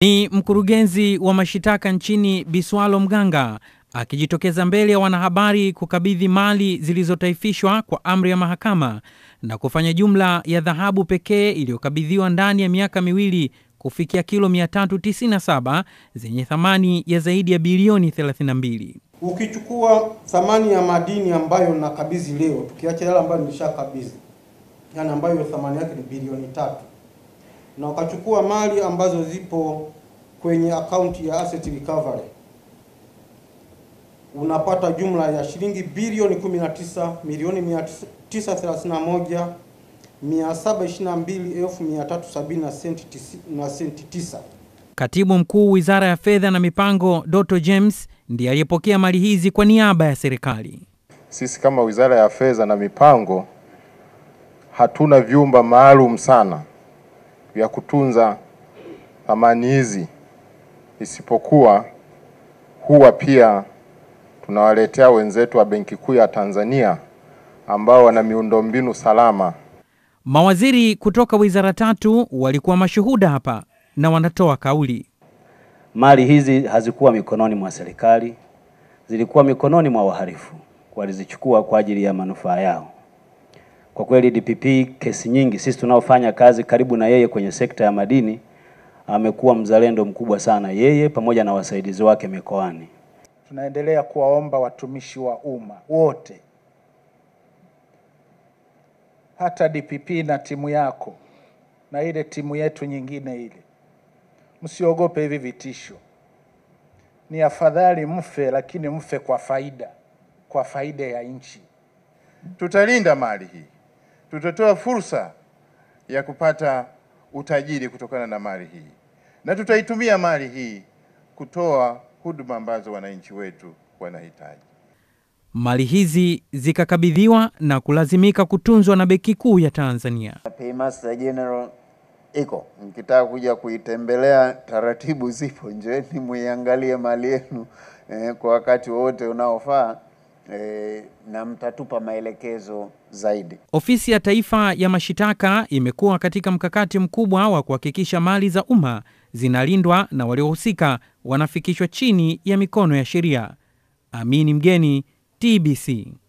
Ni mkurugenzi wa mashitaka nchini Biswalo Mganga akijitokeza mbele ya wanahabari kukabidhi mali zilizotaifishwa kwa amri ya mahakama na kufanya jumla ya dhahabu pekee iliyokabidhiwa ndani ya miaka miwili kufikia kilo 397 zenye thamani ya zaidi ya bilioni 32. Ukichukua thamani ya madini ambayo nakabidhi leo, tukiacha yale ambayo nilishakabidhi, yani ambayo thamani yake ni bilioni tatu, na ukachukua mali ambazo zipo kwenye akaunti ya asset recovery, unapata jumla ya shilingi bilioni 19 milioni 931 722,370 na senti tisa. Katibu mkuu wizara ya fedha na mipango Doto James ndiye aliyepokea mali hizi kwa niaba ya serikali. Sisi kama wizara ya fedha na mipango hatuna vyumba maalum sana vya kutunza thamani hizi, isipokuwa huwa pia tunawaletea wenzetu wa Benki Kuu ya Tanzania ambao wana miundombinu salama. Mawaziri kutoka wizara tatu walikuwa mashuhuda hapa na wanatoa kauli. Mali hizi hazikuwa mikononi mwa serikali, zilikuwa mikononi mwa wahalifu, walizichukua kwa ajili ya manufaa yao. Kwa kweli DPP, kesi nyingi, sisi tunaofanya kazi karibu na yeye kwenye sekta ya madini, amekuwa mzalendo mkubwa sana, yeye pamoja na wasaidizi wake mikoani. Tunaendelea kuwaomba watumishi wa umma wote, hata DPP na timu yako na ile timu yetu nyingine ile, msiogope hivi vitisho. Ni afadhali mfe, lakini mfe kwa faida, kwa faida ya nchi. Tutalinda mali hii, tutatoa fursa ya kupata utajiri kutokana na mali hii, na tutaitumia mali hii kutoa huduma ambazo wananchi wetu wanahitaji. Mali hizi zikakabidhiwa na kulazimika kutunzwa na Benki Kuu ya Tanzania. Paymaster General iko, mkitaka kuja kuitembelea, taratibu zipo, njoeni muiangalie mali yenu eh, kwa wakati wowote unaofaa eh, na mtatupa maelekezo zaidi. Ofisi ya Taifa ya Mashitaka imekuwa katika mkakati mkubwa wa kuhakikisha mali za umma zinalindwa na waliohusika wanafikishwa chini ya mikono ya sheria. Amini Mgeni, TBC.